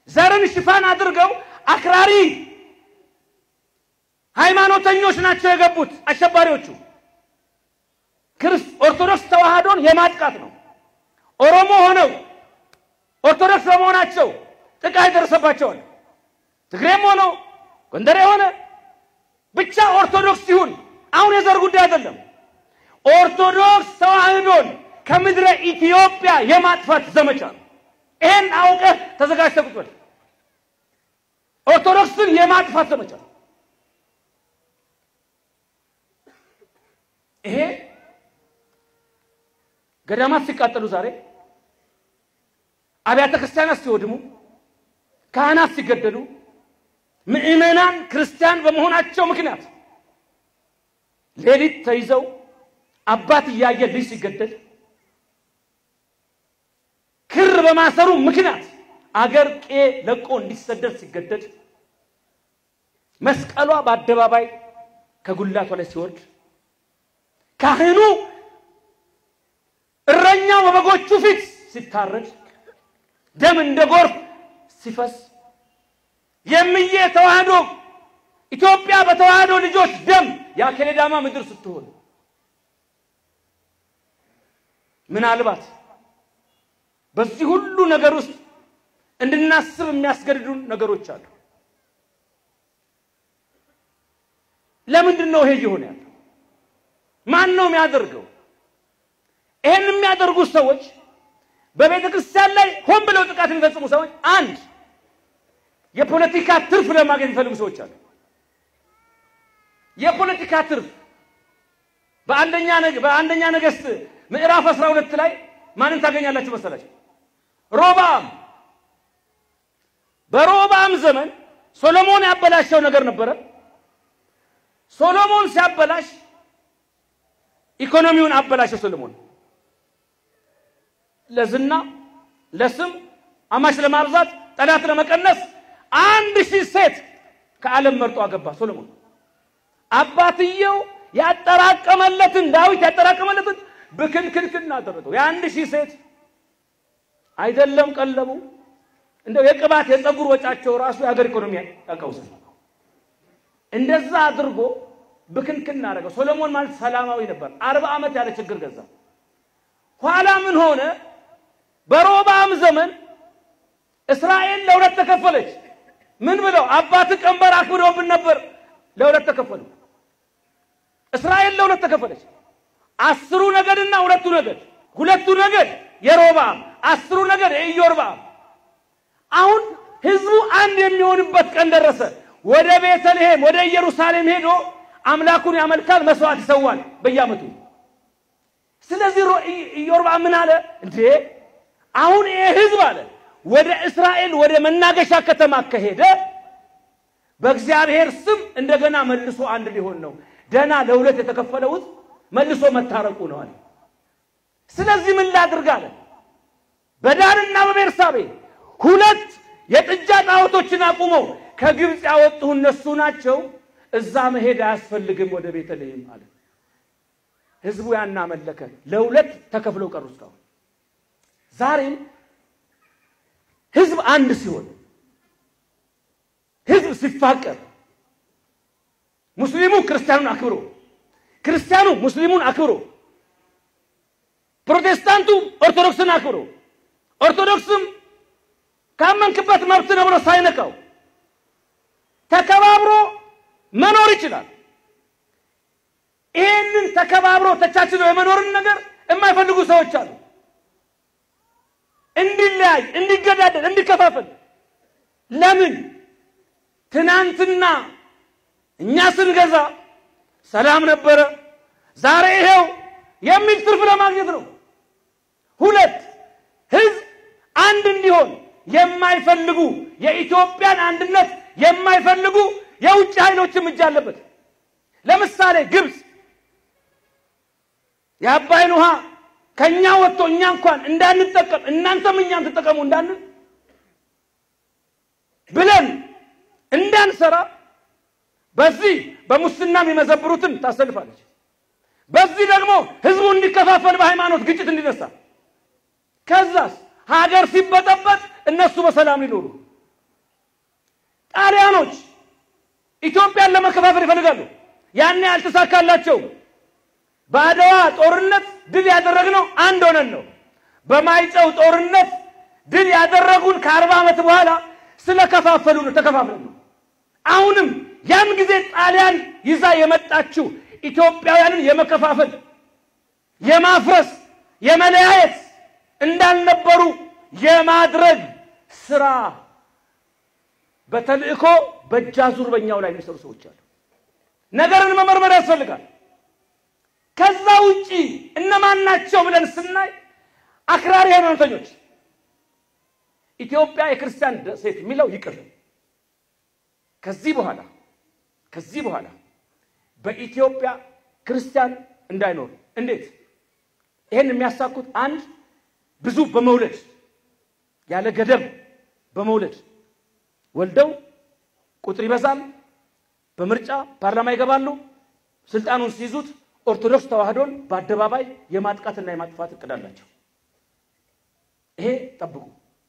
ዘርን ሽፋን አድርገው አክራሪ ሃይማኖተኞች ናቸው የገቡት አሸባሪዎቹ። ኦርቶዶክስ ተዋህዶን የማጥቃት ነው። ኦሮሞ ሆነው ኦርቶዶክስ በመሆናቸው ጥቃት የደረሰባቸዋል። ትግሬም ሆነው ጎንደሬ ሆነ ብቻ ኦርቶዶክስ ሲሆን አሁን የዘር ጉዳይ አይደለም። ኦርቶዶክስ ተዋህዶን ከምድረ ኢትዮጵያ የማጥፋት ዘመቻ ነው። ይሄን አውቀህ ተዘጋጅተህ ቁጭ በል። ኦርቶዶክስን የማጥፋት ዘመቻ ነው ይሄ። ገዳማት ሲቃጠሉ ዛሬ አብያተ ክርስቲያናት ሲወድሙ፣ ካህናት ሲገደሉ፣ ምዕመናን ክርስቲያን በመሆናቸው ምክንያት ሌሊት ተይዘው አባት እያየ ልጅ ሲገደል ክር በማሰሩ ምክንያት አገር ቄ ለቆ እንዲሰደድ ሲገደድ መስቀሏ በአደባባይ ከጉላቷ ላይ ሲወርድ ካህኑ እረኛው በበጎቹ ፊት ሲታረድ ደም እንደ ጎርፍ ሲፈስ የምዬ ተዋህዶ ኢትዮጵያ በተዋህዶ ልጆች ደም የአኬሌዳማ ምድር ስትሆን ምናልባት በዚህ ሁሉ ነገር ውስጥ እንድናስብ የሚያስገድዱን ነገሮች አሉ። ለምንድን ነው ይሄ እየሆነ ያለው? ማን ነው የሚያደርገው? ይሄን የሚያደርጉት ሰዎች በቤተ ክርስቲያን ላይ ሆን ብለው ጥቃት የሚፈጽሙ ሰዎች፣ አንድ የፖለቲካ ትርፍ ለማግኘት የሚፈልጉ ሰዎች አሉ። የፖለቲካ ትርፍ በአንደኛ በአንደኛ ነገሥት ምዕራፍ 12 ላይ ማንን ታገኛላችሁ መሰላችሁ? ሮብዓም። በሮብዓም ዘመን ሶሎሞን ያበላሸው ነገር ነበረ። ሶሎሞን ሲያበላሽ ኢኮኖሚውን አበላሸው። ሶሎሞን ለዝና፣ ለስም፣ አማች ለማብዛት፣ ጠላት ለመቀነስ አንድ ሺህ ሴት ከዓለም መርጦ አገባ ሶሎሞን። አባትየው ያጠራቀመለትን ዳዊት ያጠራቀመለትን ብክንክንክን አደረገው። የአንድ ሺህ ሴት አይደለም ቀለቡ፣ እንደው የቅባት የፀጉር ወጫቸው ራሱ የሀገር ኢኮኖሚ ያቀውስ እንደዛ አድርጎ ብክንክን አደረገው። ሶሎሞን ማለት ሰላማዊ ነበር። አርባ ዓመት ያለ ችግር ገዛ። ኋላ ምን ሆነ? በሮብዓም ዘመን እስራኤል ለሁለት ተከፈለች። ምን ብለው አባት ቀንበር አክብደውብን ነበር። ለሁለት ተከፈሉ። እስራኤል ለሁለት ተከፈለች። አስሩ ነገድና ሁለቱ ነገድ፣ ሁለቱ ነገድ የሮብዓም አስሩ ነገድ የኢዮርብዓም። አሁን ህዝቡ አንድ የሚሆንበት ቀን ደረሰ። ወደ ቤተልሔም ወደ ኢየሩሳሌም ሄዶ አምላኩን ያመልካል፣ መስዋዕት ይሰዋል በየዓመቱ። ስለዚህ ኢዮርብዓም ምን አለ እንዴ? አሁን ይሄ ህዝብ አለ ወደ እስራኤል ወደ መናገሻ ከተማ ከሄደ በእግዚአብሔር ስም እንደገና መልሶ አንድ ሊሆን ነው። ደና ለሁለት የተከፈለው ህዝብ መልሶ መታረቁ ነው አለ። ስለዚህ ምን ላድርግ አለ። በዳንና በቤርሳቤ ሁለት የጥጃ ጣዖቶችን አቁመው ከግብፅ ያወጡ እነሱ ናቸው። እዛ መሄድ አያስፈልግም ወደ ቤተልሔም አለ። ህዝቡ ያን አመለከ። ለሁለት ተከፍለው ቀሩ። እስካሁን ዛሬም ህዝብ አንድ ሲሆን፣ ህዝብ ሲፋቀር፣ ሙስሊሙ ክርስቲያኑን አክብሮ፣ ክርስቲያኑ ሙስሊሙን አክብሮ፣ ፕሮቴስታንቱ ኦርቶዶክስን አክብሮ፣ ኦርቶዶክስም ካመንክበት መብት ነው ብሎ ሳይነካው ተከባብሮ መኖር ይችላል። ይህንን ተከባብሮ ተቻችሎ የመኖርን ነገር የማይፈልጉ ሰዎች አሉ። እንዲለያይ፣ እንዲገዳደል፣ እንዲከፋፈል። ለምን? ትናንትና እኛ ስንገዛ ሰላም ነበረ፣ ዛሬ ይሄው የሚል ትርፍ ለማግኘት ነው። ሁለት ህዝብ አንድ እንዲሆን የማይፈልጉ የኢትዮጵያን አንድነት የማይፈልጉ የውጭ ኃይሎችም እጅ አለበት። ለምሳሌ ግብፅ የአባይን ውሃ ከኛ ወጥቶ እኛ እንኳን እንዳንጠቀም እናንተም እኛም ትጠቀሙ እንዳንል ብለን እንዳንሰራ በዚህ በሙስና የሚመዘብሩትን ታሰልፋለች። በዚህ ደግሞ ህዝቡ እንዲከፋፈል በሃይማኖት ግጭት እንዲነሳ ከዛስ ሀገር ሲበጠበጥ እነሱ በሰላም ሊኖሩ ጣሊያኖች ኢትዮጵያን ለመከፋፈል ይፈልጋሉ። ያኔ አልተሳካላቸውም። በአድዋ ጦርነት ድል ያደረግነው አንድ ሆነን ነው። በማይጨው ጦርነት ድል ያደረጉን ከአርባ ዓመት በኋላ ስለከፋፈሉ ነው፣ ተከፋፍለን ነው። አሁንም ያን ጊዜ ጣሊያን ይዛ የመጣችው ኢትዮጵያውያንን የመከፋፈል የማፍረስ የመለያየት እንዳልነበሩ የማድረግ ስራ በተልእኮ በእጃዙር በኛው ላይ የሚሰሩ ሰዎች አሉ። ነገርን መመርመር ያስፈልጋል። ከዛ ውጪ እነማን ናቸው ብለን ስናይ አክራሪ ሃይማኖተኞች ኢትዮጵያ የክርስቲያን ደሴት የሚለው ይቅር። ከዚህ በኋላ ከዚህ በኋላ በኢትዮጵያ ክርስቲያን እንዳይኖር እንዴት ይሄን የሚያሳኩት አንድ ብዙ በመውለድ ያለ ገደብ በመውለድ ወልደው ቁጥር ይበዛል። በምርጫ ፓርላማ ይገባሉ። ስልጣኑን ሲይዙት ኦርቶዶክስ ተዋህዶን በአደባባይ የማጥቃትና የማጥፋት እቅድ አላቸው። ይሄ ጠብቁ።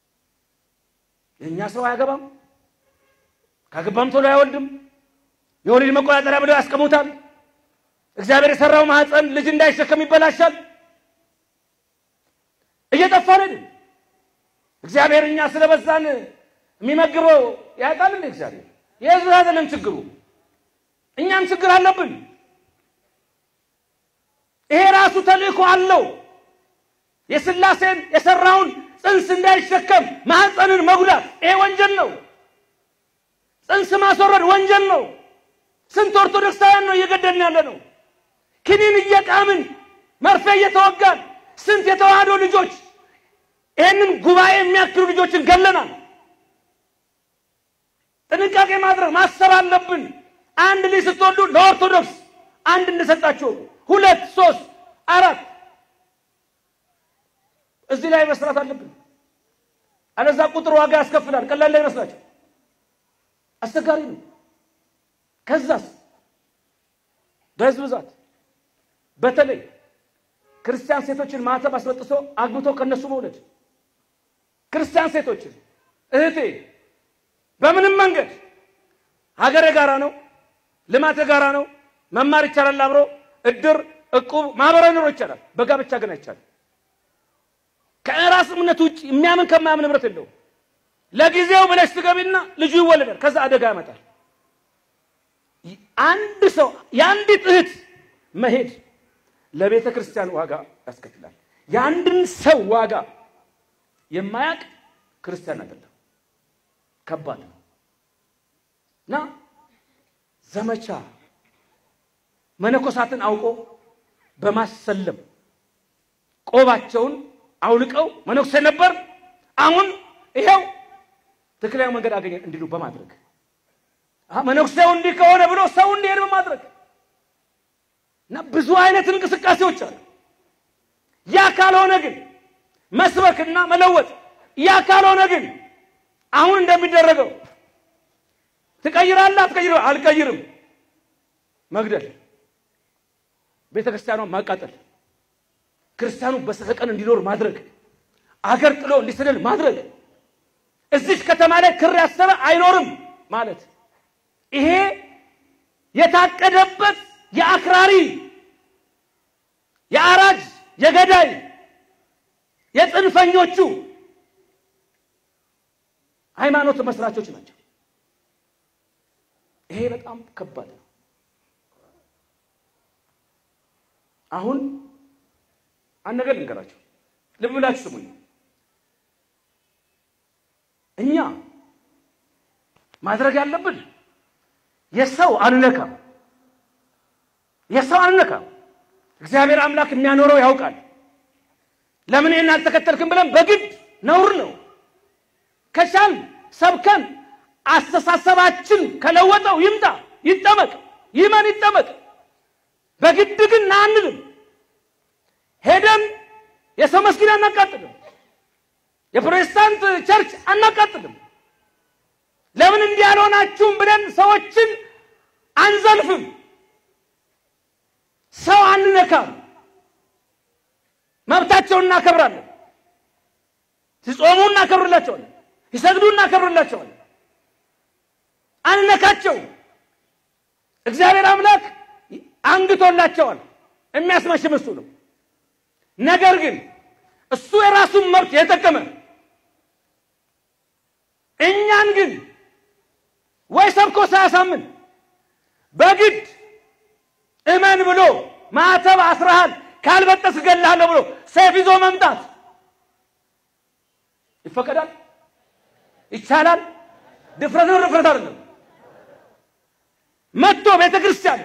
የእኛ ሰው አያገባም፣ ካገባም ቶሎ አይወልድም። የወሊድ መቆጣጠሪያ ብለው ያስቀሙታል። እግዚአብሔር የሰራው ማህፀን ልጅ እንዳይሸከም ይበላሻል። እየጠፋን አይደል? እግዚአብሔር እኛ ስለበዛን የሚመግበው ያውቃል እንዴ? እግዚአብሔር የህዝብ አይደለም ችግሩ፣ እኛም ችግር አለብን። ይሄ ራሱ ተልእኮ አለው። የስላሴን የሰራውን ጽንስ እንዳይሸከም ማህፀንን መጉዳት ይሄ ወንጀል ነው። ጽንስ ማስወረድ ወንጀል ነው። ስንት ኦርቶዶክሳውያን ነው እየገደልን ያለ ነው። ክኒን እየቃምን መርፌ እየተወጋን ስንት የተዋህዶ ልጆች ይህንን ጉባኤ የሚያክሉ ልጆችን ገለናል። ጥንቃቄ ማድረግ ማሰብ አለብን። አንድ ልጅ ስትወልዱ ለኦርቶዶክስ አንድ እንደሰጣችሁ ሁለት፣ ሶስት፣ አራት እዚህ ላይ መስራት አለብን። አለዛ ቁጥር ዋጋ ያስከፍላል። ቀላል ላይ ይመስላችሁ አስቸጋሪ ነው። ከዛስ በህዝብ ብዛት በተለይ ክርስቲያን ሴቶችን ማተብ አስበጥሶ አግብቶ ከነሱ መውለድ ክርስቲያን ሴቶችን እህቴ በምንም መንገድ ሀገር የጋራ ነው፣ ልማት የጋራ ነው። መማር ይቻላል፣ አብሮ እድር፣ እቁብ፣ ማህበራዊ ኑሮ ይቻላል። በጋብቻ ግን አይቻልም። ከራስ እምነት ውጭ የሚያምን ከማያምን ንብረት የለውም። ለጊዜው ብለሽ ትገቢና ልጁ ይወለዳል። ከዛ አደጋ ያመጣል። አንድ ሰው የአንዲት እህት መሄድ ለቤተ ክርስቲያን ዋጋ ያስከፍላል። የአንድን ሰው ዋጋ የማያውቅ ክርስቲያን አይደለም። ከባድ ነው እና ዘመቻ መነኮሳትን አውቆ በማሰለም ቆባቸውን አውልቀው መነኩሴ ነበር፣ አሁን ይሄው ትክክለኛ መንገድ አገኘ እንዲሉ በማድረግ መነኩሴው እንዲህ ከሆነ ብሎ ሰው እንዲሄድ በማድረግ እና ብዙ አይነት እንቅስቃሴዎች አሉ። ያ ካልሆነ ግን መስበክና መለወጥ፣ ያ ካልሆነ ግን አሁን እንደሚደረገው ትቀይራለህ አትቀይርም? አልቀይርም፣ መግደል፣ ቤተ ክርስቲያኗን ማቃጠል፣ ክርስቲያኑ በሰቀቀን እንዲኖር ማድረግ፣ አገር ጥሎ እንዲሰደድ ማድረግ፣ እዚች ከተማ ላይ ክር ያሰበ አይኖርም ማለት ይሄ የታቀደበት የአክራሪ የአራጅ የገዳይ የጽንፈኞቹ ሃይማኖት መስራቾች ናቸው። ይሄ በጣም ከባድ ነው። አሁን አንድ ነገር ልንገራቸው፣ ልብ ብላችሁ ስሙኝ። እኛ ማድረግ ያለብን የሰው አንነካም፣ የሰው አንነካም። እግዚአብሔር አምላክ የሚያኖረው ያውቃል። ለምን ይህን አልተከተልክም ብለን በግድ ነውር ነው። ከቻል ሰብከን አስተሳሰባችን ከለወጠው ይምጣ፣ ይጠመቅ፣ ይመን፣ ይጠመቅ። በግድ ግን ና አንልም። ሄደን የሰው መስጊድ አናቃጥልም። የፕሮቴስታንት ቸርች አናቃጥልም። ለምን እንዲህ ያልሆናችሁም ብለን ሰዎችን አንዘልፍም። ሰው አንነካም። መብታቸውን እናከብራለን። ሲጾሙ እናከብርላቸዋለን። ሲሰግዱ እናከብርላቸዋለን። አንነካቸው። እግዚአብሔር አምላክ አንግቶላቸዋል። የሚያስመሽም እሱ ነው። ነገር ግን እሱ የራሱን መብት የተጠቀመ እኛን ግን ወይ ሰብኮ ሳያሳምን በግድ እመን ብሎ ማዕተብ አስረሃል ካልበጠስ እገልሃለሁ ብሎ ሰይፍ ይዞ መምጣት ይፈቀዳል? ይቻላል? ድፍረት ነው? ድፍረት አይደለም። መጥቶ ቤተ ክርስቲያን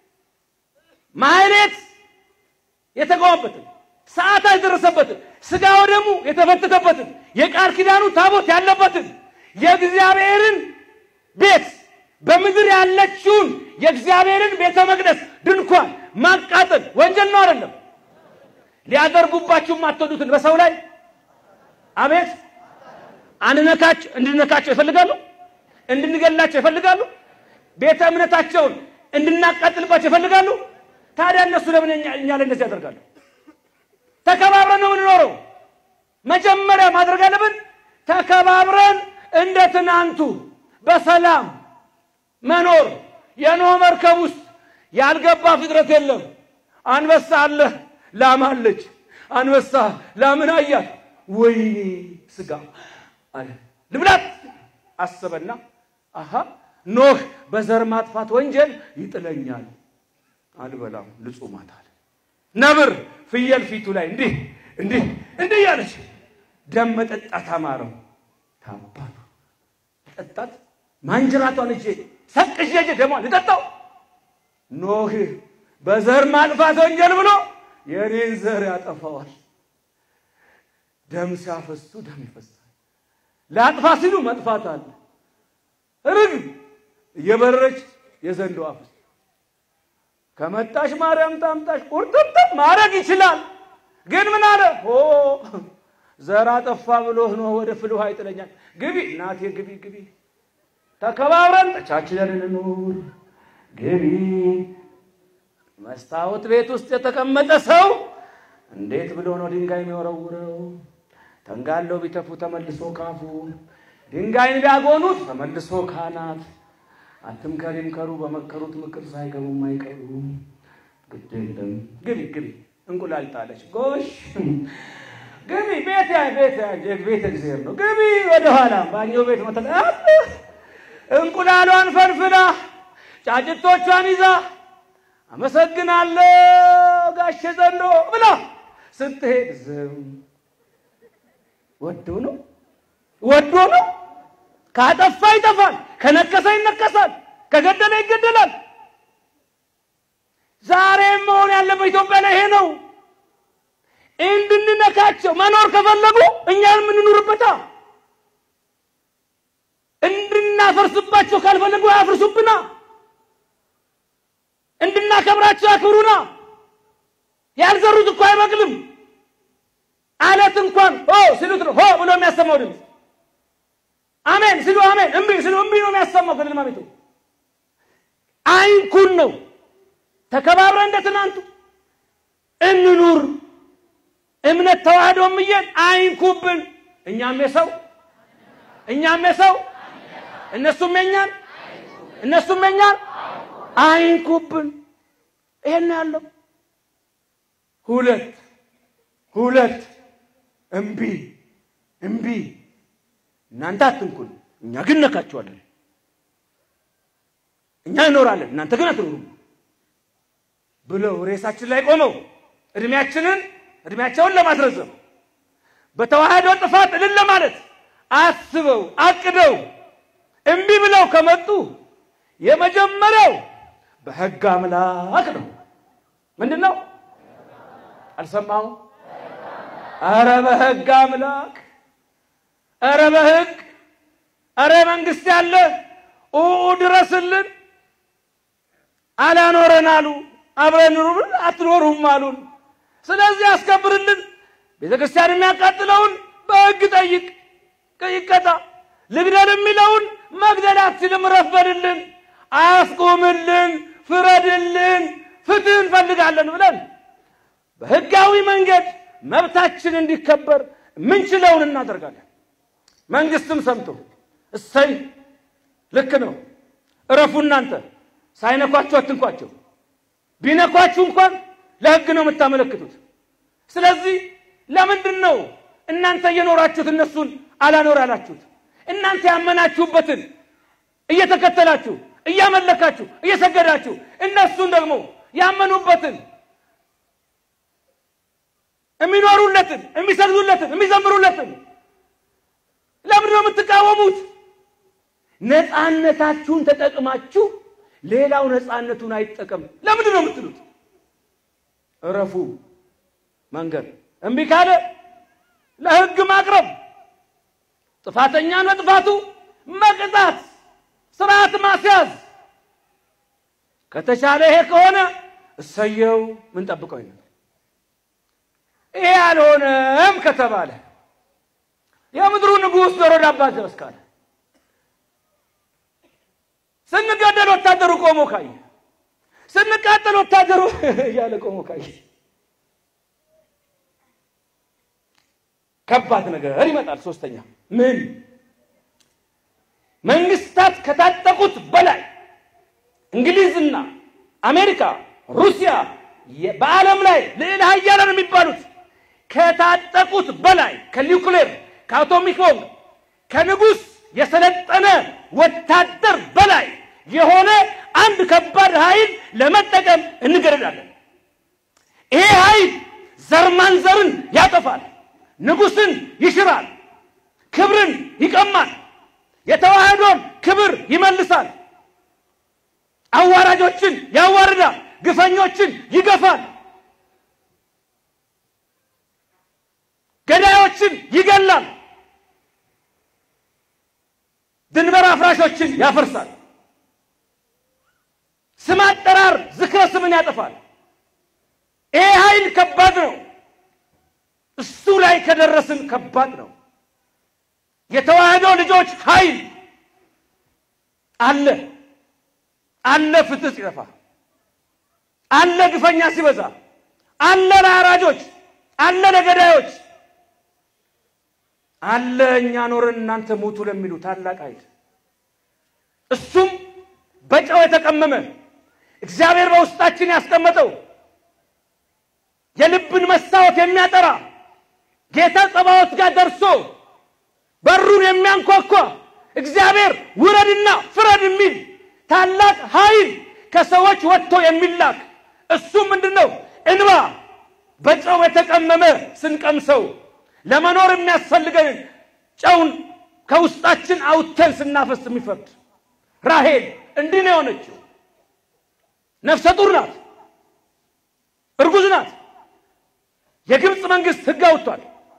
ማህሌት የተቆመበትን ሰዓታት የደረሰበትን ስጋ ወደሙ የተፈተተበትን የቃል ኪዳኑ ታቦት ያለበትን የእግዚአብሔርን ቤት በምድር ያለችውን የእግዚአብሔርን ቤተ መቅደስ ድንኳን ማቃጠል ወንጀል ነው አይደለም? ሊያደርጉባችሁ የማትወዱትን በሰው ላይ አቤት አንነካቸው እንድነካቸው ይፈልጋሉ፣ እንድንገላቸው ይፈልጋሉ፣ ቤተ እምነታቸውን እንድናቃጥልባቸው ይፈልጋሉ። ታዲያ እነሱ ለምን እኛ ላይ እንደዚህ ያደርጋሉ? ተከባብረን ነው የምንኖረው። መጀመሪያ ማድረግ አለብን ተከባብረን እንደ ትናንቱ በሰላም መኖር። የኖህ መርከብ ውስጥ ያልገባ ፍጥረት የለም። አንበሳ አለ፣ ላም አለች። አንበሳ ላምን አያት። ወይኔ ስጋ አለ ልብላት አሰበና፣ አሃ ኖህ በዘር ማጥፋት ወንጀል ይጥለኛል፣ አልበላም፣ ልጹማት አለ። ነብር ፍየል ፊቱ ላይ እንዲህ እንዲህ እንዲህ ያለች ደም መጠጣት አማረው። ታባቱ ጠጣት ማንጅራቷን እጄ ሰቅዤ እጄ ደሟን ልጠጣው። ኖህ በዘር ማጥፋት ወንጀል ብሎ የኔን ዘር ያጠፋዋል። ደም ሲያፈሱ ደም ይፈሳል። ለአጥፋ ሲሉ መጥፋት አለ። ርግብ እየበረረች የዘንዶ አፍስ ከመጣሽ ማርያም ታምጣሽ ቁርጥምጥም ማድረግ ይችላል። ግን ምን አለ ሆ ዘር አጠፋ ብሎ ነው ወደ ፍል ውሃ ይጥለኛል። ግቢ እናቴ ግቢ ግቢ፣ ተከባብረን ተቻችለን እንኑር። ግቢ መስታወት ቤት ውስጥ የተቀመጠ ሰው እንዴት ብሎ ነው ድንጋይ የሚወረውረው? ተንጋለው ቢተፉ ተመልሶ ካፉ፣ ድንጋይን ቢያጎኑት ተመልሶ ካናት። አትምከር ይምከሩ በመከሩት ምክር ሳይገቡም አይቀሩ። ግድ የለም ግቢ ግቢ፣ እንቁላል ጣለች ጎሽ ግቢ ቤት ያ ቤት ያ ቤት እግዚአብሔር ነው። ግቢ ወደ ኋላ ባኞ ቤት መተለ እንቁላሏን ፈንፍና ጫጭቶቿን ይዛ አመሰግናለሁ ጋሼ ዘንዶ ብላ ስትሄድ ዝም ወዶ ነው ወዶ ነው። ካጠፋ ይጠፋል፣ ከነከሰ ይነከሳል፣ ከገደለ ይገደላል። ዛሬም መሆን ያለበት ኢትዮጵያ ላይ ይሄ ነው። እንድንነካቸው መኖር ከፈለጉ እኛን የምንኖርበታ እንድናፈርስባቸው ካልፈለጉ አያፍርሱብና፣ እንድናከብራቸው ያክብሩና። ያልዘሩት እኮ አይበቅልም። አለት እንኳን ሆ ሲሉት ነው ሆ ብሎ የሚያሰማው ድምፅ። አሜን ሲሉ አሜን፣ እምቢ ሲሉ እምቢ ነው የሚያሰማው። ከልማ ቤቱ አይንኩን ነው። ተከባብረን እንደ ትናንቱ እንኑር። እምነት ተዋህዶም እየን አይንኩብን። እኛም የሰው እኛም የሰው እነሱም የኛን እነሱም የኛን አይንኩብን። ይሄን ያለው ሁለት ሁለት እምቢ እምቢ እናንተ አትንኩን፣ እኛ ግን ነካችኋለን። እኛ እንኖራለን፣ እናንተ ግን አትኖሩም ብለው ሬሳችን ላይ ቆመው እድሜያችንን እድሜያቸውን ለማስረዘም በተዋህዶ ጥፋት እልል ለማለት አስበው አቅደው እምቢ ብለው ከመጡ የመጀመሪያው በሕግ አምላክ ነው። ምንድን ነው? አልሰማሁም። አረ በሕግ አምላክ፣ አረ በሕግ፣ አረ መንግስት ያለ ኡ ድረስልን። አላኖረን አሉ። አብረን ኑሩ አትኖሩም አሉን። ስለዚህ አስከብርልን። ቤተ ክርስቲያን የሚያቃጥለውን በሕግ ጠይቅ ይቀጣ። ልግደል የሚለውን መግደል አትችልም፣ ረፍ በልልን፣ አስቁምልን፣ ፍረድልን፣ ፍትህ እንፈልጋለን ብለን በህጋዊ መንገድ መብታችን እንዲከበር ምንችለውን እናደርጋለን። መንግስትም ሰምቶ እሰይ ልክ ነው እረፉ እናንተ ሳይነኳችሁ አትንኳቸው። ቢነኳችሁ እንኳን ለሕግ ነው የምታመለክቱት። ስለዚህ ለምንድን ነው እናንተ እየኖራችሁት እነሱን አላኖር ያላችሁት? እናንተ ያመናችሁበትን እየተከተላችሁ እያመለካችሁ እየሰገዳችሁ እነሱን ደግሞ ያመኑበትን የሚኖሩለትን የሚሰግዱለትን የሚዘምሩለትን ለምንድን ነው የምትቃወሙት? ነፃነታችሁን ተጠቅማችሁ ሌላው ነፃነቱን አይጠቀም ለምንድን ነው የምትሉት? እረፉ መንገድ እምቢ ካለ ለሕግ ማቅረብ፣ ጥፋተኛን በጥፋቱ መቅጣት፣ ስርዓት ማስያዝ። ከተቻለ ይሄ ከሆነ እሰየው ምን ጠብቀው ይነ ይሄ አልሆነም ከተባለ የምድሩ ንጉሥ ጆሮ ዳባ ድረስ ካለ ስንገደል ወታደሩ ቆሞ ካየ ስንቃጠል ወታደሩ እያለ ቆሞ ካየ ከባድ ነገር ይመጣል። ሶስተኛ ምን መንግስታት ከታጠቁት በላይ እንግሊዝና አሜሪካ፣ ሩሲያ በዓለም ላይ ልዕለ ሀያላን የሚባሉት ከታጠቁት በላይ ከኒውክሌር ከአቶሚክ ቦምብ ከንጉሥ የሰለጠነ ወታደር በላይ የሆነ አንድ ከባድ ኃይል ለመጠቀም እንገደዳለን። ይሄ ኃይል ዘር ማንዘርን ያጠፋል፣ ንጉሥን ይሽራል፣ ክብርን ይቀማል፣ የተዋህዶን ክብር ይመልሳል፣ አዋራጆችን ያዋርዳል፣ ግፈኞችን ይገፋል፣ ገዳዮችን ይገላል፣ ድንበር አፍራሾችን ያፈርሳል፣ ስም አጠራር ዝክረ ስምን ያጠፋል። ይሄ ኃይል ከባድ ነው። እሱ ላይ ከደረስን ከባድ ነው። የተዋህዶ ልጆች ኃይል አለ አለ፣ ፍትህ ሲጠፋ አለ፣ ግፈኛ ሲበዛ አለ፣ ለአራጆች አለ፣ ለገዳዮች አለ፣ እኛ ኖረን እናንተ ሞቱ ለሚሉ ታላቅ ኃይል እሱም በጨው የተቀመመ እግዚአብሔር በውስጣችን ያስቀመጠው የልብን መስታወት የሚያጠራ ጌታ ጸባዖት ጋር ደርሶ በሩን የሚያንኳኳ እግዚአብሔር ውረድና ፍረድ የሚል ታላቅ ኃይል ከሰዎች ወጥቶ የሚላክ እሱ ምንድን ነው? እንባ በጨው የተቀመመ ስንቀምሰው ለመኖር የሚያስፈልገንን ጨውን ከውስጣችን አውጥተን ስናፈስ የሚፈርድ ራሄል እንዲህ ነው የሆነችው። ነፍሰ ጡር ናት፣ እርጉዝ ናት። የግብፅ መንግስት ሕግ አውጥቷል።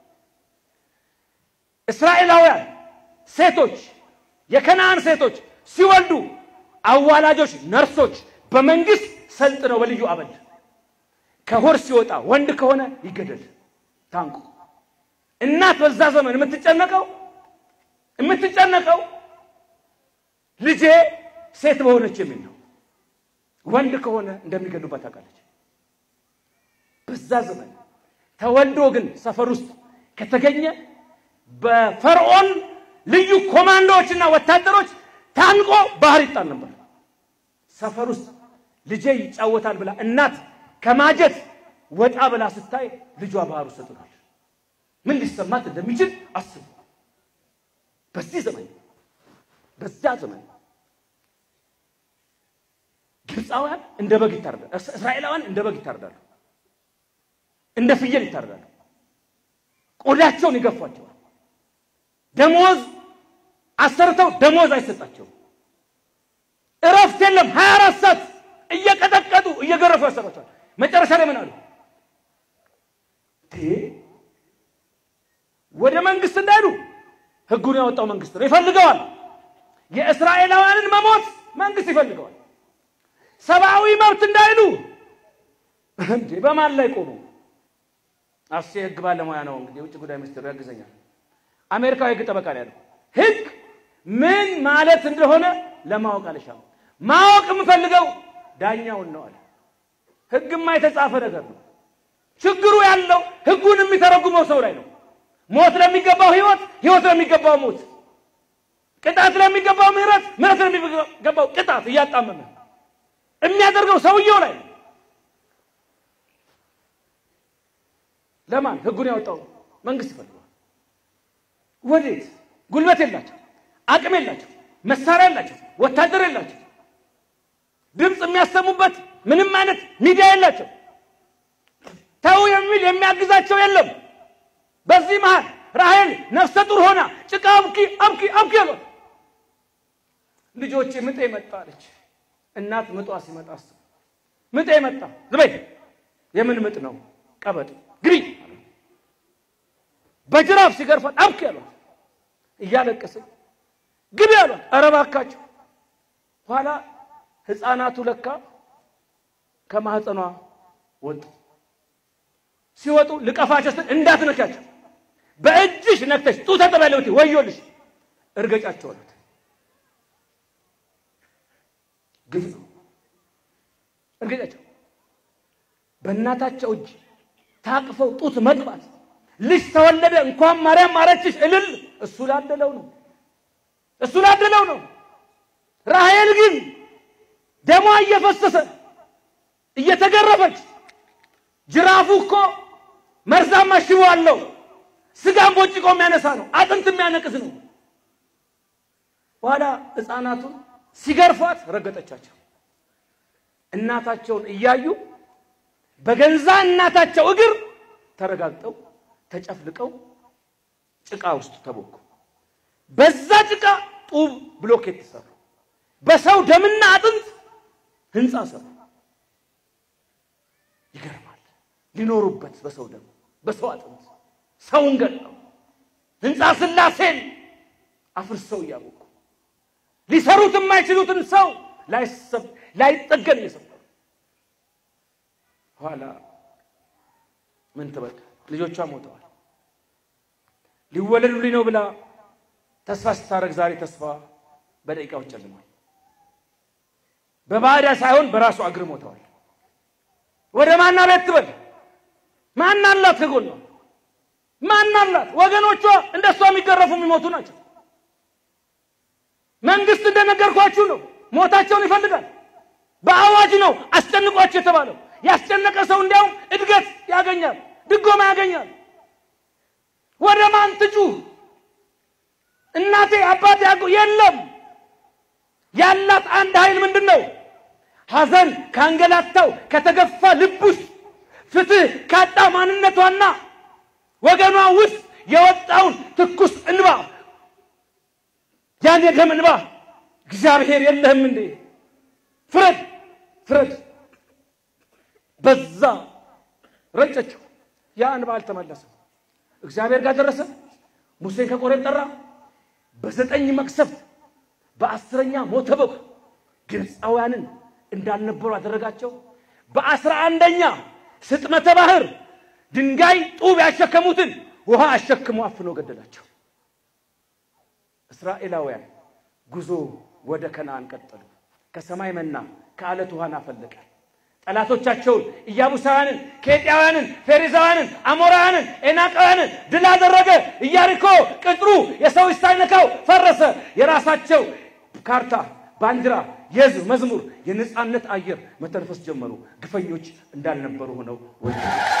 እስራኤላውያን ሴቶች የከነዓን ሴቶች ሲወልዱ አዋላጆች፣ ነርሶች በመንግስት ሰልጥነው በልዩ አበል ከሆር ሲወጣ ወንድ ከሆነ ይገደል ታንቁ። እናት በዛ ዘመን የምትጨነቀው የምትጨነቀው ልጄ ሴት በሆነች የሚል ነው። ወንድ ከሆነ እንደሚገሉባት ታውቃለች። በዛ ዘመን ተወልዶ ግን ሰፈር ውስጥ ከተገኘ በፈርዖን ልዩ ኮማንዶዎችና ወታደሮች ታንቆ ባህር ይጣል ነበር። ሰፈር ውስጥ ልጄ ይጫወታል ብላ እናት ከማጀት ወጣ ብላ ስታይ ልጇ ባህር ውስጥ ተጥሏል። ምን ሊሰማት እንደሚችል አስቡ። በዚህ ዘመን በዛ ዘመን ግብፃውያን እንደ በግ ይታረዳሉ። እስራኤላውያን እንደ በግ ይታረዳሉ፣ እንደ ፍየል ይታረዳሉ። ቆዳቸውን ይገፏቸዋል። ደሞዝ አሰርተው ደሞዝ አይሰጣቸውም። እረፍት የለም። ሀያ አራት ሰዓት እየቀጠቀጡ እየገረፉ ያሰሯቸዋል። መጨረሻ ላይ ምን አሉ? ወደ መንግስት እንዳይሉ ህጉን ያወጣው መንግስት ነው ይፈልገዋል። የእስራኤላውያንን መሞት መንግስት ይፈልገዋል። ሰብአዊ መብት እንዳይሉ እንዴ በማን ላይ ቆሙ? አስ የህግ ባለሙያ ነው እንግዲህ የውጭ ጉዳይ ሚኒስትሩ ያግዘኛል። አሜሪካዊ ህግ ጠበቃ ነው ያለው። ህግ ምን ማለት እንደሆነ ለማወቅ አልሻም። ማወቅ የምፈልገው ዳኛውን ነው አለ። ህግማ የተጻፈ ነገር ነው። ችግሩ ያለው ህጉን የሚተረጉመው ሰው ላይ ነው። ሞት ለሚገባው ህይወት፣ ህይወት ለሚገባው ሞት። ቅጣት ለሚገባው ምሕረት፣ ምሕረት ለሚገባው ቅጣት እያጣመመ የሚያደርገው ሰውየው ላይ ለማን ህጉን ያወጣው መንግስት ይፈልገዋል። ወዴት? ጉልበት የላቸው፣ አቅም የላቸው፣ መሳሪያ የላቸው፣ ወታደር የላቸው፣ ድምፅ የሚያሰሙበት ምንም አይነት ሚዲያ የላቸው። ተው የሚል የሚያግዛቸው የለም። በዚህ መሃል ራሔል ነፍሰ ጡር ሆና ጭቃ አብኪ አብኪ አብኪ አሏት። ልጆቼ ምጤ መጣ አለች። እናት ምጧ ሲመጣ አስቡ። ምጤ መጣ ዝበይ የምን ምጥ ነው? ቀበጥ ግቢ በጅራፍ ሲገርፋት አብኪ አሏት። እያለቀሰች ግቢ አሏት። ኧረ እባካችሁ ኋላ ህፃናቱ ለካ ከማህፀኗ ወጡ። ሲወጡ ልቀፋቸው ስትል እንዳትነካቸው በእጅሽ ነክተሽ ጡት ተጠበለውቲ ወዮልሽ እርገጫቸው አሉት። ግፍ ነው እርገጫቸው። በእናታቸው እጅ ታቅፈው ጡት መጥባት ልጅ ተወለደ እንኳን ማርያም ማረችሽ እልል እሱ ላደለው ነው እሱ ላደለው ነው። ራሔል ግን ደሟ እየፈሰሰ እየተገረፈች ጅራፉ እኮ መርዛማ ሽቦ አለው። ስጋን ቦጭቆ የሚያነሳ ነው። አጥንት የሚያነቅስ ነው። በኋላ ሕፃናቱን ሲገርፏት ረገጠቻቸው። እናታቸውን እያዩ በገንዛ እናታቸው እግር ተረጋግጠው ተጨፍልቀው ጭቃ ውስጥ ተቦኩ። በዛ ጭቃ ጡብ ብሎኬት ሰሩ። በሰው ደምና አጥንት ህንፃ ሰሩ። ይገርማል። ሊኖሩበት በሰው ደም በሰው አጥንት ሰውን ገለው ህንፃ ስላሴን አፍርሰው እያቦኩ ሊሰሩት የማይችሉትን ሰው ላይጠገን እየሰሩ ኋላ ምን ትበል ልጆቿ ሞተዋል። ሊወለዱልኝ ነው ብላ ተስፋ ስታደርግ ዛሬ ተስፋ በደቂቃዎች ጨልሟል። በባዕዳ ሳይሆን በራሱ እግር ሞተዋል። ወደ ማና ቤት ትበል ማን አላት? ከጎኗ ማን አላት? ወገኖቿ እንደሷ የሚገረፉ የሚሞቱ ናቸው። መንግስት እንደነገርኳችሁ ነው። ሞታቸውን ይፈልጋል። በአዋጅ ነው አስጨንቋቸው የተባለው። ያስጨነቀ ሰው እንዲያውም እድገት ያገኛል፣ ድጎማ ያገኛል። ወደ ማን ትጩህ? እናቴ አባቴ ያጎ የለም። ያላት አንድ ኃይል ምንድን ነው? ሐዘን ካንገላታው ከተገፋ ልብ ውስጥ ፍትህ ካጣ ማንነቷና ወገኗ ውስጥ የወጣውን ትኩስ እንባ ያን የደም እንባ እግዚአብሔር የለህም እንዴ ፍረድ ፍረድ በዛ ረጨችው። ያ እንባ አልተመለሰም። እግዚአብሔር ጋር ደረሰ። ሙሴን ከቆሬብ ጠራ። በዘጠኝ መቅሰፍት በአስረኛ ሞተ በኩ ግብፃውያንን እንዳልነበሩ አደረጋቸው። በአስራ አንደኛ ስጥመተ ባህር ድንጋይ ጡብ ያሸከሙትን ውሃ አሸክሞ አፍኖ ገደላቸው። እስራኤላውያን ጉዞ ወደ ከነዓን ቀጠሉ። ከሰማይ መና ከአለት ውሃን አፈለቀ። ጠላቶቻቸውን ኢያቡሳውያንን፣ ኬጢያውያንን፣ ፌሪዛውያንን፣ አሞራውያንን፣ ኤናቃውያንን ድል አደረገ። ኢያሪኮ ቅጥሩ የሰው እጅ ሳይነካው ፈረሰ። የራሳቸው ካርታ፣ ባንዲራ፣ የሕዝብ መዝሙር፣ የነፃነት አየር መተንፈስ ጀመሩ። ግፈኞች እንዳልነበሩ ሆነው ወ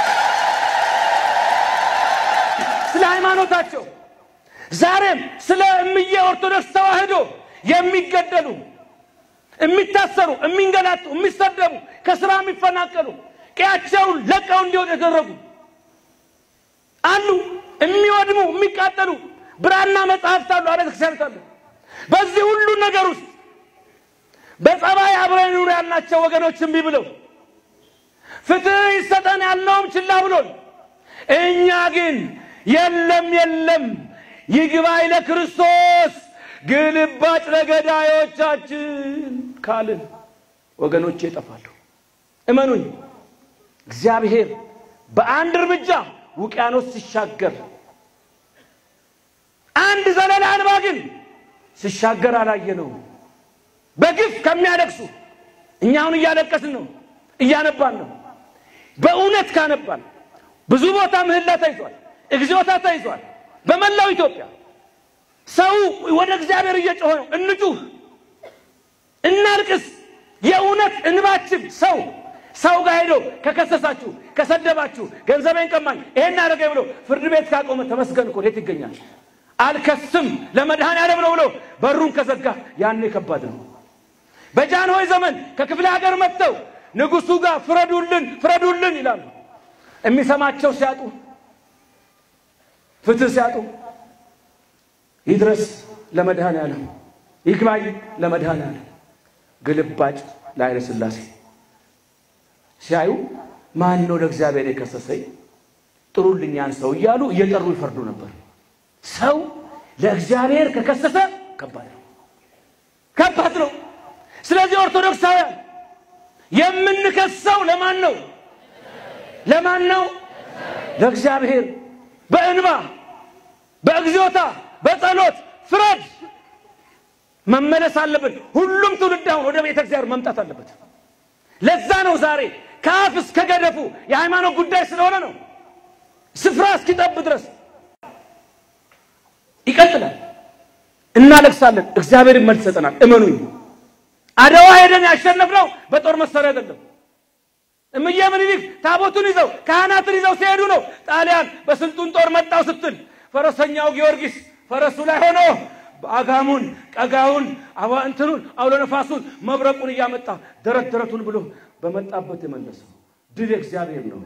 ስለ ሃይማኖታቸው ዛሬም ስለ እምዬ ኦርቶዶክስ ተዋሕዶ የሚገደሉ የሚታሰሩ፣ የሚንገላቱ፣ የሚሰደቡ፣ ከስራ የሚፈናቀሉ፣ ቀያቸውን ለቀው እንዲወጡ የተደረጉ አሉ። የሚወድሙ፣ የሚቃጠሉ ብራና መጽሐፍት አሉ፣ አብያተ ክርስቲያናት አሉ። በዚህ ሁሉ ነገር ውስጥ በጸባይ አብረን ኑር ያልናቸው ወገኖች እምቢ ብለው ፍትህ ይሰጠን ያልነውም ችላ ብሎን እኛ ግን የለም የለም ይግባኝ ለክርስቶስ ግልባጭ ለገዳዮቻችን ካልን ወገኖቼ ይጠፋሉ። እመኑኝ፣ እግዚአብሔር በአንድ እርምጃ ውቅያኖስ ሲሻገር አንድ ዘለላ እንባ ግን ሲሻገር አላየነው። በግፍ ከሚያለቅሱ እኛ አሁን እያለቀስን ነው፣ እያነባን ነው። በእውነት ካነባን ብዙ ቦታ ምህላ ተይዟል፣ እግዚኦታ ተይዟል። በመላው ኢትዮጵያ ሰው ወደ እግዚአብሔር እየጮኸ ነው። እንጩህ፣ እናልቅስ። የእውነት እንባችን ሰው ሰው ጋር ሄዶ ከከሰሳችሁ፣ ከሰደባችሁ፣ ገንዘቤን ቀማኝ፣ ይሄን አደረገኝ ብሎ ፍርድ ቤት ካቆመ ተመስገን እኮ የት ይገኛል? አልከስም ለመድኃኔዓለም ነው ብሎ በሩን ከዘጋ ያኔ ከባድ ነው። በጃንሆይ ዘመን ከክፍለ ሀገር መጥተው ንጉሡ ጋር ፍረዱልን ፍረዱልን ይላሉ። የሚሰማቸው ሲያጡ፣ ፍትህ ሲያጡ ይድረስ ለመድኃኔዓለም ይግባኝ ለመድኃኔዓለም ግልባጭ ለኃይለ ሥላሴ ሲያዩ ማን ነው ለእግዚአብሔር የከሰሰኝ ጥሩልኛን ሰው እያሉ እየጠሩ ይፈርዱ ነበር። ሰው ለእግዚአብሔር ከከሰሰ ከባድ ነው፣ ከባድ ነው። ስለዚህ ኦርቶዶክሳውያን የምንከሰው ለማን ነው? ለማን ነው? ለእግዚአብሔር። በእንባ በእግዚኦታ በጸሎት ፍረድ። መመለስ አለብን። ሁሉም ትውልድ አሁን ወደ ቤተ እግዚአብሔር መምጣት አለበት። ለዛ ነው ዛሬ ከአፍ እስከ ገደፉ የሃይማኖት ጉዳይ ስለሆነ ነው ስፍራ እስኪጠብ ድረስ ይቀጥላል። እናለቅሳለን፣ እግዚአብሔር መልስ ይሰጠናል። እመኑኝ። አድዋ ሄደን ያሸነፍነው በጦር መሳሪያ አይደለም። እምዬ ምኒልክ ታቦቱን ይዘው ካህናትን ይዘው ሲሄዱ ነው ጣሊያን በስልጡን ጦር መጣው ስትል ፈረሰኛው ጊዮርጊስ ፈረሱ ላይ ሆኖ አጋሙን ቀጋውን አባ እንትኑን አውሎ ነፋሱን መብረቁን እያመጣ ደረት ደረቱን ብሎ በመጣበት የመለሰው ድል እግዚአብሔር ነው።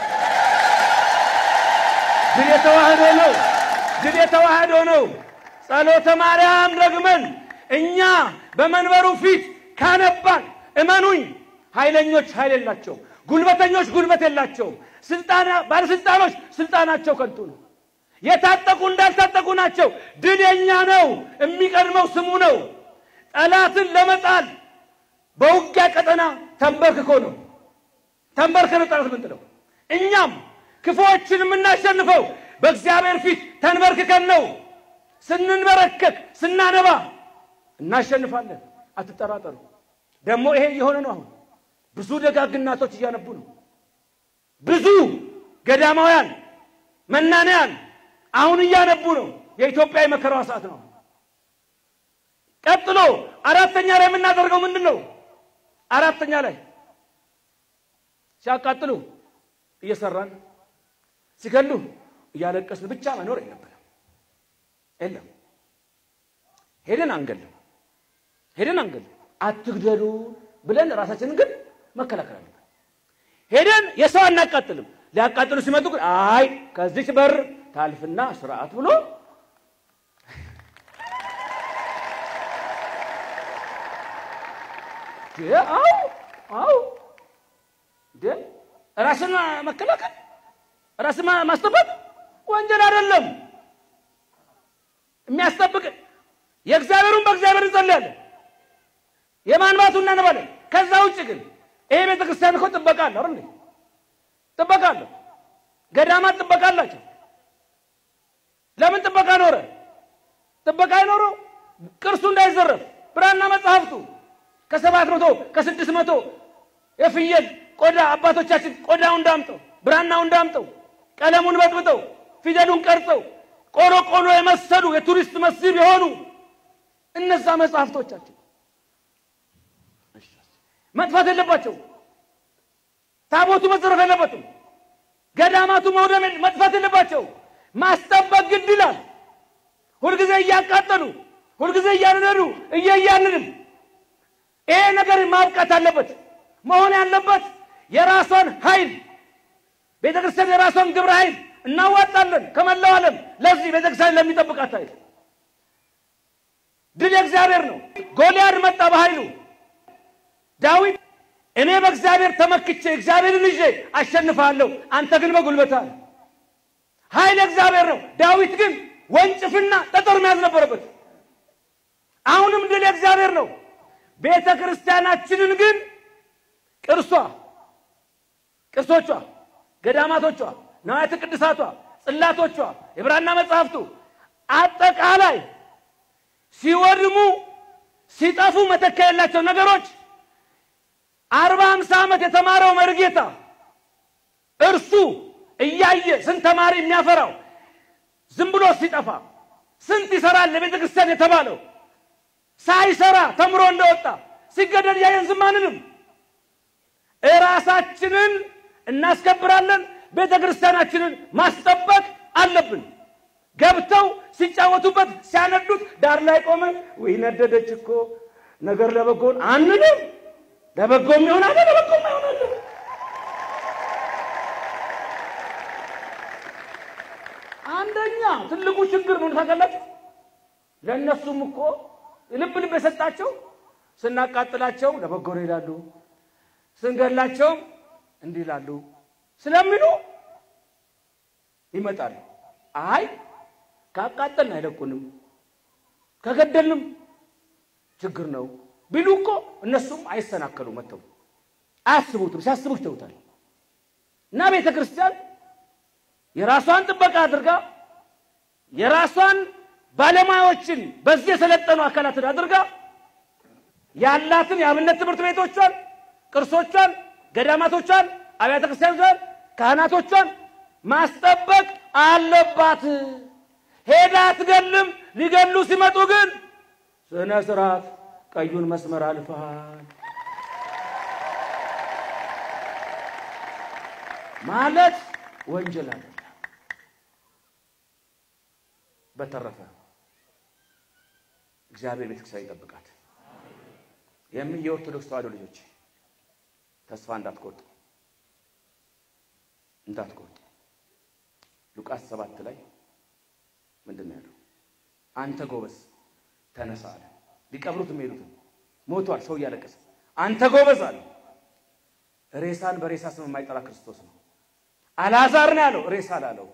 ድል የተዋህዶ ነው። ድል የተዋህዶ ነው። ጸሎተ ማርያም ደግመን እኛ በመንበሩ ፊት ካነባን እመኑኝ፣ ኃይለኞች ኃይል የላቸው፣ ጉልበተኞች ጉልበት የላቸውም። ስልጣና ባለስልጣኖች ስልጣናቸው ከንቱ ነው። የታጠቁ እንዳልታጠቁ ናቸው። ድል የኛ ነው። የሚቀድመው ስሙ ነው። ጠላትን ለመጣል በውጊያ ቀጠና ተንበርክኮ ነው። ተንበርክ ነው ጠላት ምንጥለው። እኛም ክፉዎችን የምናሸንፈው በእግዚአብሔር ፊት ተንበርክከን ነው። ስንንበረከክ ስናነባ እናሸንፋለን። አትጠራጠሩ። ደግሞ ይሄ እየሆነ ነው። አሁን ብዙ ደጋግ እናቶች እያነቡ ነው። ብዙ ገዳማውያን መናንያን አሁን እያነቡ ነው። የኢትዮጵያ የመከራዋ ሰዓት ነው። ቀጥሎ አራተኛ ላይ የምናደርገው ምንድን ነው? አራተኛ ላይ ሲያቃጥሉ እየሰራን ሲገሉ እያለቀስን ብቻ መኖር የለብንም። የለም ሄደን አንገልም፣ ሄደን አንገልም። አትግደሉ ብለን ራሳችንን ግን መከላከል አለብን። ሄደን የሰው አናቃጥልም። ሊያቃጥሉ ሲመጡ ግን አይ ከዚች በር ታልፍና ስርዓት ብሎ አው አው ራስን መከላከል ራስን ማስጠበቅ ወንጀል አይደለም። የሚያስጠብቅ የእግዚአብሔሩን በእግዚአብሔር እንጸልያለን፣ የማንባቱ እናነባለን። ከዛ ውጭ ግን ይሄ ቤተ ክርስቲያን እኮ ጥበቃ አለ አይደል? ጥበቃ አለ። ገዳማት ጥበቃ አላቸው። ለምን ጥበቃ ኖረ? ጥበቃ አይኖረው ቅርሱ እንዳይዘረፍ ብራና መጽሐፍቱ ከሰባት መቶ ከስድስት መቶ የፍየል ቆዳ አባቶቻችን ቆዳውን ዳምጠው ብራናውን ዳምጠው ቀለሙን በጥብጠው ፊደሉን ቀርጸው ቆሎ ቆሎ የመሰሉ የቱሪስት መስህብ የሆኑ እነዛ መጽሐፍቶቻችን መጥፋት የለባቸው። ታቦቱ መዘረፍ የለበትም። ገዳማቱ መውደም መጥፋት የለባቸው። ማስጠበቅ ግድ ይላል። ሁልጊዜ እያቃጠሉ ሁልጊዜ እያንነዱ እየያንንም ይሄ ነገር ማብቃት አለበት። መሆን ያለበት የራሷን ኃይል ቤተ ክርስቲያን የራሷን ግብረ ኃይል እናዋጣለን ከመላው ዓለም ለዚህ ቤተ ክርስቲያን ለሚጠብቃት ኃይል ድል የእግዚአብሔር ነው። ጎልያድ መጣ በኃይሉ ዳዊት እኔ በእግዚአብሔር ተመክቼ እግዚአብሔርን ይዤ አሸንፋለሁ፣ አንተ ግን በጉልበት አለ። ኃይል እግዚአብሔር ነው። ዳዊት ግን ወንጭፍና ጠጠር መያዝ ነበረበት። አሁንም ድል እግዚአብሔር ነው። ቤተ ክርስቲያናችንን ግን ቅርሷ፣ ቅርሶቿ፣ ገዳማቶቿ፣ ነዋያተ ቅድሳቷ፣ ጽላቶቿ፣ የብራና መጽሐፍቱ አጠቃላይ ሲወድሙ ሲጠፉ መተካ የላቸው ነገሮች አርባ ሃምሳ ዓመት የተማረው መርጌታ እርሱ እያየ ስንት ተማሪ የሚያፈራው ዝም ብሎ ሲጠፋ ስንት ይሰራል ለቤተ ክርስቲያን የተባለው ሳይሰራ ተምሮ እንደወጣ ሲገደል ያየን ዝም አንልም። እራሳችንን እናስከብራለን። ቤተ ክርስቲያናችንን ማስጠበቅ አለብን። ገብተው ሲጫወቱበት ሲያነዱት ዳር ላይ ቆመን ወይ ነደደች እኮ ነገር ለበጎን አንልም። ለበጎም ይሆናል፣ ለበጎም ይሆናል። አንደኛ ትልቁ ችግር ምን ታውቃላችሁ? ለእነሱም እኮ ልብ ልብ የሰጣቸው ስናቃጥላቸው ለበጎ ነው ይላሉ፣ ስንገላቸውም እንዲህ ይላሉ ስለሚሉ ይመጣሉ። አይ ካቃጠልን አይለቁንም፣ ከገደልንም ችግር ነው ቢሉ እኮ እነሱም አይሰናከሉ መጥተው አያስቡትም። ሲያስቡት ይተውታል። እና ቤተ ክርስቲያን የራሷን ጥበቃ አድርጋ የራሷን ባለሙያዎችን በዚህ የሰለጠኑ አካላትን አድርጋ ያላትን የአብነት ትምህርት ቤቶቿን፣ ቅርሶቿን፣ ገዳማቶቿን፣ አብያተ ክርስቲያኖቿን፣ ካህናቶቿን ማስጠበቅ አለባት። ሄዳ አትገልም። ሊገሉ ሲመጡ ግን ስነ ስርዓት ቀዩን መስመር አልፈሃል ማለት ወንጀል አይደለም። በተረፈ እግዚአብሔር ቤተክርስቲያን ይጠብቃት። የምን የኦርቶዶክስ ተዋሕዶ ልጆች ተስፋ እንዳትቆርጡ እንዳትቆርጡ። ሉቃስ ሰባት ላይ ምንድን ነው ያለው? አንተ ጎበዝ ተነሳ አለ። ሊቀብሩት የሚሄዱትን ሞቷል፣ ሰው እያለቀሰ አንተ ጎበዝ አለ። ሬሳን በሬሳ ስም የማይጠራ ክርስቶስ ነው። አልዓዛር ነው ያለው፣ ሬሳ ላለው።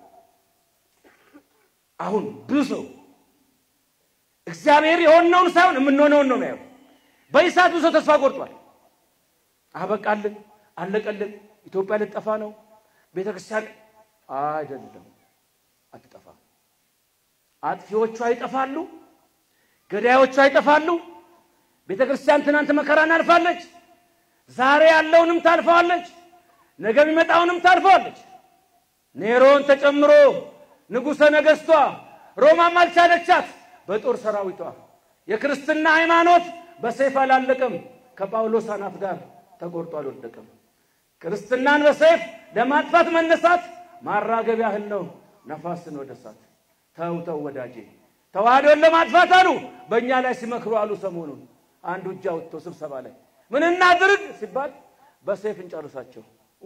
አሁን ብዙ ሰው እግዚአብሔር የሆነውን ሳይሆን የምንሆነውን ነው የሚያየው። በኢሳት ብዙ ሰው ተስፋ ቆርጧል። አበቃልን፣ አለቀልን፣ ኢትዮጵያ ልጠፋ ነው፣ ቤተ ክርስቲያን አይደለም፣ አትጠፋ። አጥፊዎቿ ይጠፋሉ፣ ገዳዮቿ ይጠፋሉ። ቤተ ክርስቲያን ትናንት መከራን አልፋለች። ዛሬ ያለውንም ታልፈዋለች። ነገ የሚመጣውንም ታልፈዋለች። ኔሮን ተጨምሮ ንጉሠ ነገሥቷ ሮማም አልቻለቻት በጦር ሰራዊቷ። የክርስትና ሃይማኖት በሰይፍ አላለቀም፣ ከጳውሎስ አናት ጋር ተቆርጦ አልወደቀም። ክርስትናን በሰይፍ ለማጥፋት መነሳት ማራገብ ያህል ነው ነፋስን ወደ እሳት። ተው ተው ወዳጄ፣ ተዋህዶን ለማጥፋት አሉ በእኛ ላይ ሲመክሩ አሉ። ሰሞኑን አንዱ እጅ አውጥቶ ስብሰባ ላይ ምን እናድርግ ሲባል በሰይፍ እንጨርሳቸው።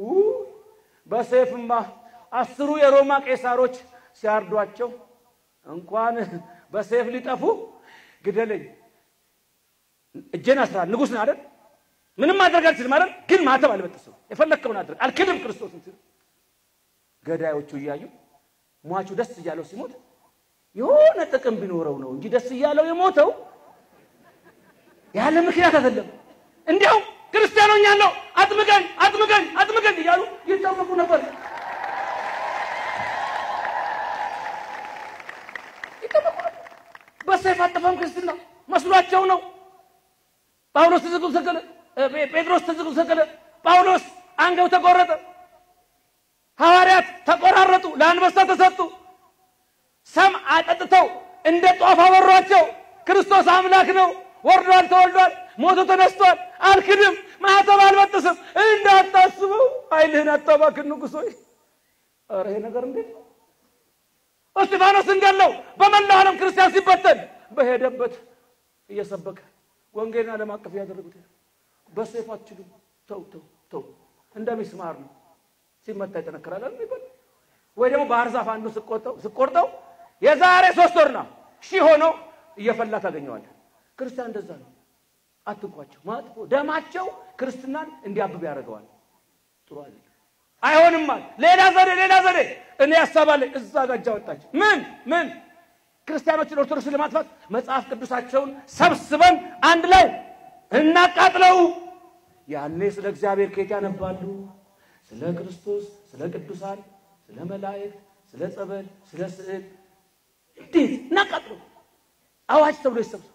በሰይፍማ አስሩ የሮማ ቄሳሮች ሲያርዷቸው እንኳን በሰይፍ ሊጠፉ ግደለኝ፣ እጄን አስራል ንጉሥ ነው አይደል? ምንም ማድረግ አልችልም አይደል? ግን ማተብ አልበጥስም፣ የፈለግከውን አድርግ፣ አልክድም ክርስቶስን ሲሉ ገዳዮቹ እያዩ ሟቹ ደስ እያለው ሲሞት የሆነ ጥቅም ቢኖረው ነው እንጂ ደስ እያለው የሞተው ያለ ምክንያት አይደለም። እንዲያውም ክርስቲያኖኛለሁ አጥምቀኝ አጥምቀኝ አጥምቀኝ እያሉ ይጠመቁ ነበር። ይጠመቁ ነበር። በሰይፍ አጠፋም ክርስትና መስሏቸው ነው። ጳውሎስ ተዘግቶ ሰቀለ። ጴጥሮስ ተዘግቶ ሰቀለ። ጳውሎስ አንገው ተቆረጠ። ሐዋርያት ተቆራረጡ፣ ለአንበሳ ተሰጡ። ሰም አጠጥተው እንደ ጧፍ አበሯቸው። ክርስቶስ አምላክ ነው፣ ወርዷል፣ ተወልዷል፣ ሞቶ ተነስቷል። አልክድም፣ ማኅተብ አልበጥስም፣ እንዳታስበው፣ ኃይልህን አታባክን ንጉሥ ሆይ። ኧረ ይሄ ነገር እንዴት ነው? እስጢፋኖስን ገለው በመላው ዓለም ክርስቲያን ሲበተን በሄደበት እየሰበከ ወንጌልን ዓለም አቀፍ ያደረጉት በሰይፍ አትችሉም። ተው ተው ተው፣ እንደ ሚስማር ነው ሲመታ ይጠነክራል የሚባል ወይ ደግሞ ባህር ዛፍ አንዱ ስቆርጠው ስቆርጠው የዛሬ ሶስት ወርና ሺህ ሆኖ እየፈላ ታገኘዋለህ። ክርስቲያን እንደዛ ነው። አትንኳቸው። ማጥፎ ደማቸው ክርስትናን እንዲያብብ ያደርገዋል። ጥሩ አይደለም። አይሆንማል። ሌላ ዘዴ ሌላ ዘዴ እኔ ያሳባለኝ እዛ ጋጃ ወጣች። ምን ምን ክርስቲያኖችን ኦርቶዶክስን ለማጥፋት መጽሐፍ ቅዱሳቸውን ሰብስበን አንድ ላይ እናቃጥለው። ያኔ ስለ እግዚአብሔር ከየት ያነባሉ? ስለ ክርስቶስ፣ ስለ ቅዱሳን፣ ስለ መላእክት፣ ስለ ጸበል፣ ስለ ስዕል እንዴት እናቃጥለው። አዋጅ ተብሎ ይሰብሰብ።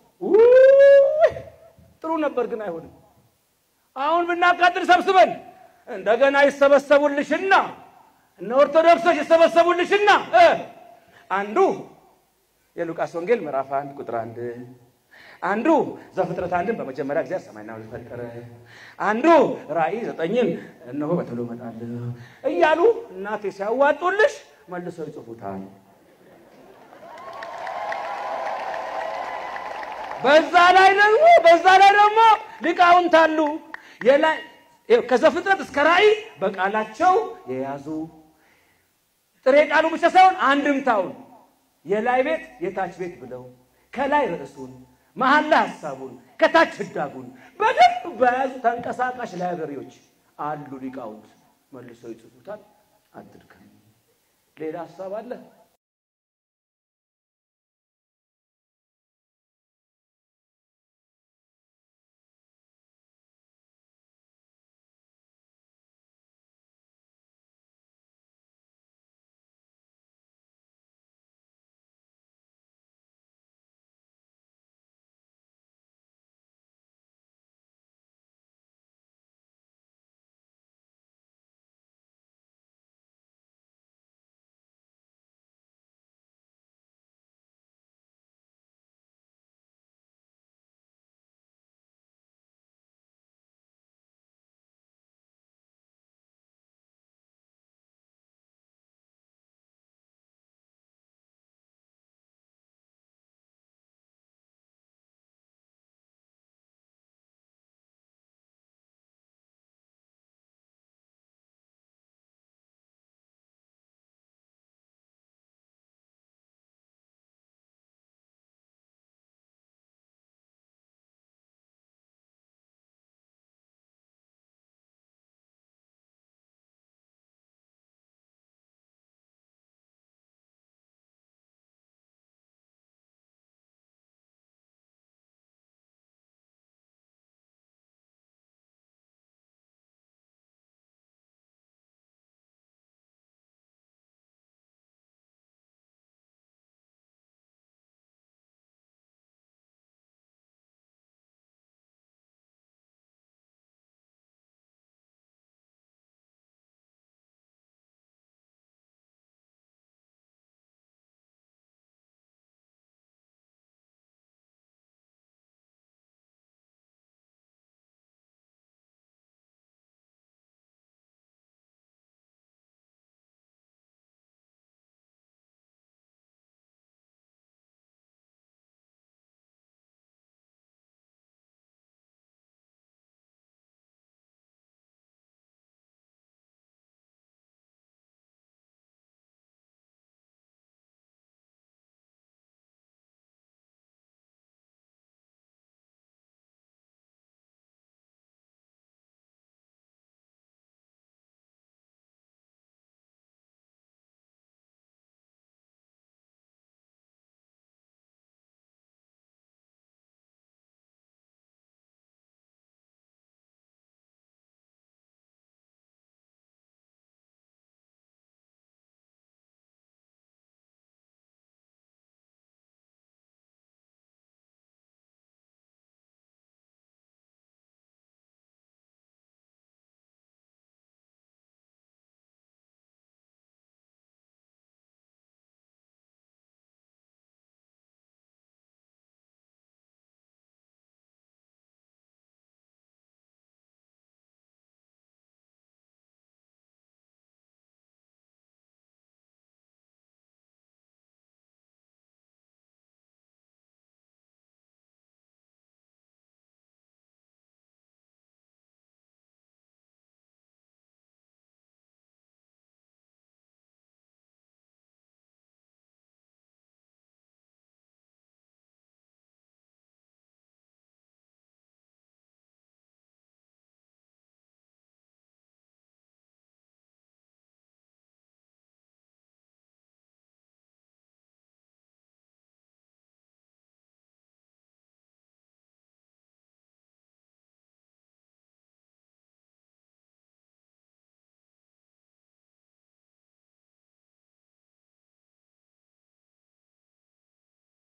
ጥሩ ነበር ግን አይሆንም። አሁን ብናቃጥል ሰብስበን እንደገና ይሰበሰቡልሽና እነ ኦርቶዶክሶች ይሰበሰቡልሽና አንዱ የሉቃስ ወንጌል ምዕራፍ አንድ ቁጥር አንድ አንዱ ዘፍጥረት አንድን በመጀመሪያ ጊዜ ሰማይና ምድር ፈጠረ፣ አንዱ ራእይ ዘጠኝን እነሆ በቶሎ እመጣለሁ እያሉ እናቴ ሲያዋጡልሽ መልሰው ይጽፉታል። በዛ ላይ ደግሞ በዛ ላይ ደግሞ ሊቃውንት አሉ የላይ ከዘፍጥረት እስከ ራእይ በቃላቸው የያዙ ጥሬ ቃሉ ብቻ ሳይሆን አንድምታውን የላይ ቤት የታች ቤት ብለው ከላይ ርዕሱን መሀል ላይ ሀሳቡን ከታች ህዳጉን በደንብ በያዙ ተንቀሳቃሽ ላይብረሪዎች አሉ ሊቃውንት መልሰው ይጽፉታል። አትድከም። ሌላ ሀሳብ አለ